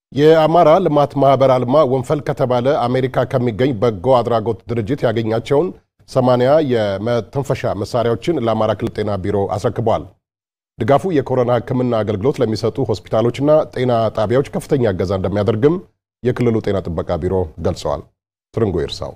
የአማራ ልማት ማህበር አልማ ወንፈል ከተባለ አሜሪካ ከሚገኝ በጎ አድራጎት ድርጅት ያገኛቸውን ሰማንያ የመተንፈሻ መሳሪያዎችን ለአማራ ክልል ጤና ቢሮ አስረክበዋል። ድጋፉ የኮሮና ሕክምና አገልግሎት ለሚሰጡ ሆስፒታሎችና ጤና ጣቢያዎች ከፍተኛ እገዛ እንደሚያደርግም የክልሉ ጤና ጥበቃ ቢሮ ገልጸዋል። ትርንጎ ይርሳው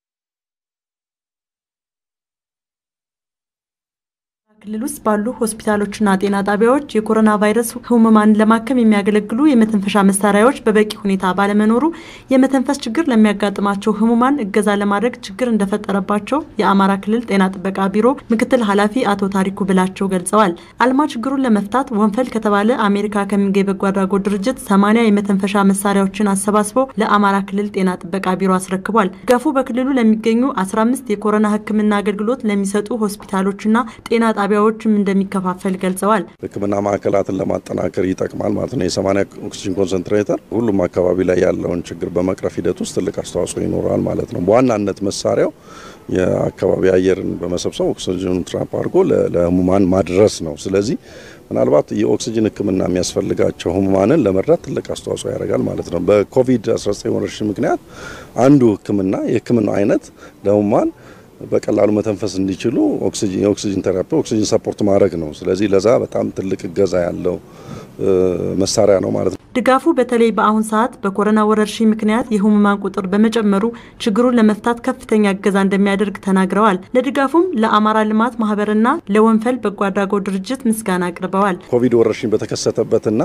ክልል ውስጥ ባሉ ሆስፒታሎችና ጤና ጣቢያዎች የኮሮና ቫይረስ ህሙማንን ለማከም የሚያገለግሉ የመተንፈሻ መሳሪያዎች በበቂ ሁኔታ ባለመኖሩ የመተንፈስ ችግር ለሚያጋጥማቸው ህሙማን እገዛ ለማድረግ ችግር እንደፈጠረባቸው የአማራ ክልል ጤና ጥበቃ ቢሮ ምክትል ኃላፊ አቶ ታሪኩ ብላቸው ገልጸዋል። አልማ ችግሩን ለመፍታት ወንፈል ከተባለ አሜሪካ ከሚገኝ በጎ አድራጎት ድርጅት ሰማንያ የመተንፈሻ መሳሪያዎችን አሰባስበው ለአማራ ክልል ጤና ጥበቃ ቢሮ አስረክቧል። ድጋፉ በክልሉ ለሚገኙ 15 የኮሮና ህክምና አገልግሎት ለሚሰጡ ሆስፒታሎችና ጤና ጣቢያዎችም እንደሚከፋፈል ገልጸዋል። ሕክምና ማዕከላትን ለማጠናከር ይጠቅማል ማለት ነው። የሰማንያ ኦክሲጅን ኮንሰንትሬተር ሁሉም አካባቢ ላይ ያለውን ችግር በመቅረፍ ሂደት ውስጥ ትልቅ አስተዋጽኦ ይኖረዋል ማለት ነው። በዋናነት መሳሪያው የአካባቢ አየርን በመሰብሰብ ኦክሲጅኑን ትራፕ አድርጎ ለህሙማን ማድረስ ነው። ስለዚህ ምናልባት የኦክሲጅን ሕክምና የሚያስፈልጋቸው ህሙማንን ለመርዳት ትልቅ አስተዋጽኦ ያደርጋል ማለት ነው። በኮቪድ-19 ወረርሽኝ ምክንያት አንዱ ሕክምና የሕክምናው አይነት ለህሙማን በቀላሉ መተንፈስ እንዲችሉ የኦክሲጅን ቴራፒ ኦክሲጅን ሰፖርት ማድረግ ነው። ስለዚህ ለዛ በጣም ትልቅ እገዛ ያለው መሳሪያ ነው ማለት ነው። ድጋፉ በተለይ በአሁን ሰዓት በኮሮና ወረርሽኝ ምክንያት የህሙማን ቁጥር በመጨመሩ ችግሩን ለመፍታት ከፍተኛ እገዛ እንደሚያደርግ ተናግረዋል። ለድጋፉም ለአማራ ልማት ማህበርና ለወንፈል በጎ አድራጎት ድርጅት ምስጋና አቅርበዋል። ኮቪድ ወረርሽኝ በተከሰተበትና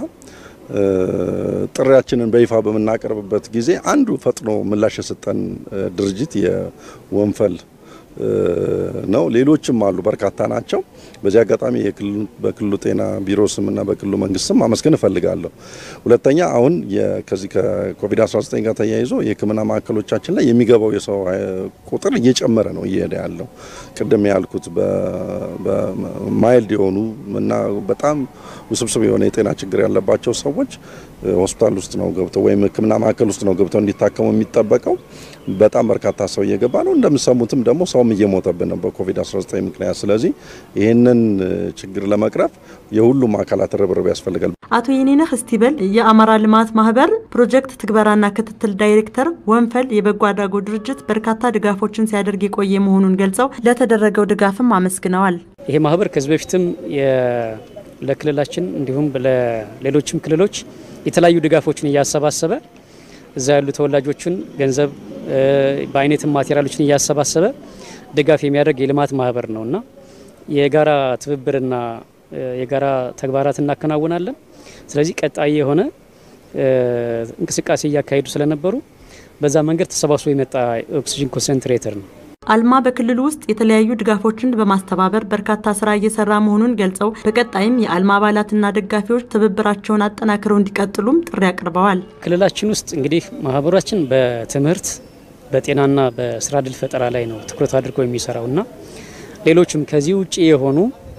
ጥሪያችንን በይፋ በምናቀርብበት ጊዜ አንዱ ፈጥኖ ምላሽ የሰጠን ድርጅት የወንፈል ነው። ሌሎችም አሉ፣ በርካታ ናቸው። በዚህ አጋጣሚ በክልሉ ጤና ቢሮ ስምና በክልሉ መንግስት ስም ማመስገን እፈልጋለሁ። ሁለተኛ አሁን ከዚህ ከኮቪድ-19 ጋር ተያይዞ የህክምና ማዕከሎቻችን ላይ የሚገባው የሰው ቁጥር እየጨመረ ነው እየሄደ ያለው። ቅድም ያልኩት በማይልድ የሆኑ እና በጣም ውስብስብ የሆነ የጤና ችግር ያለባቸው ሰዎች ሆስፒታል ውስጥ ነው ገብተው ወይም ህክምና ማዕከል ውስጥ ነው ገብተው እንዲታከሙ የሚጠበቀው። በጣም በርካታ ሰው እየገባ ነው። እንደምሰሙትም ደግሞ ሰውም እየሞተብን ነው በኮቪድ-19 ምክንያት። ስለዚህ ይህንን ችግር ለመቅረፍ የሁሉም አካላት ርብርብ ያስፈልጋል። አቶ የኔነህ እስቲበል የአማራ ልማት ማህበር ፕሮጀክት ትግበራና ክትትል ዳይሬክተር፣ ወንፈል የበጎ አድራጎት ድርጅት በርካታ ድጋፎችን ሲያደርግ የቆየ መሆኑን ገልጸው ለተደረገው ድጋፍም አመስግነዋል። ይሄ ማህበር ከዚህ በፊትም ለክልላችን እንዲሁም ለሌሎችም ክልሎች የተለያዩ ድጋፎችን እያሰባሰበ እዛ ያሉ ተወላጆችን ገንዘብ በአይነትም ማቴሪያሎችን እያሰባሰበ ድጋፍ የሚያደርግ የልማት ማህበር ነው እና የጋራ ትብብርና የጋራ ተግባራት እናከናውናለን። ስለዚህ ቀጣይ የሆነ እንቅስቃሴ እያካሄዱ ስለነበሩ በዛ መንገድ ተሰባስቦ የመጣ ኦክሲጅን ኮንሰንትሬተር ነው። አልማ በክልሉ ውስጥ የተለያዩ ድጋፎችን በማስተባበር በርካታ ስራ እየሰራ መሆኑን ገልጸው በቀጣይም የአልማ አባላትና ደጋፊዎች ትብብራቸውን አጠናክረው እንዲቀጥሉም ጥሪ አቅርበዋል። ክልላችን ውስጥ እንግዲህ ማህበራችን በትምህርት በጤናና በስራ እድል ፈጠራ ላይ ነው ትኩረት አድርጎ የሚሰራው እና ሌሎችም ከዚህ ውጭ የሆኑ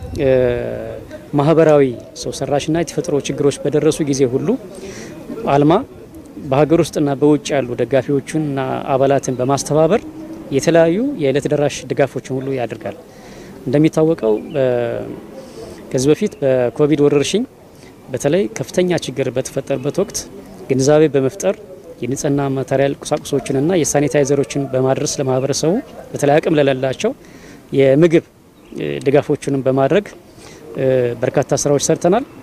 ማህበራዊ ሰው ሰራሽና የተፈጥሮ ችግሮች በደረሱ ጊዜ ሁሉ አልማ በሀገር ውስጥና በውጭ ያሉ ደጋፊዎቹንና አባላትን በማስተባበር የተለያዩ የዕለት ደራሽ ድጋፎችን ሁሉ ያደርጋል። እንደሚታወቀው ከዚህ በፊት በኮቪድ ወረርሽኝ በተለይ ከፍተኛ ችግር በተፈጠረበት ወቅት ግንዛቤ በመፍጠር የንጽህና ማቴሪያል ቁሳቁሶችንና የሳኒታይዘሮችን በማድረስ ለማህበረሰቡ በተለይ አቅም ለሌላቸው የምግብ ድጋፎችንም በማድረግ በርካታ ስራዎች ሰርተናል።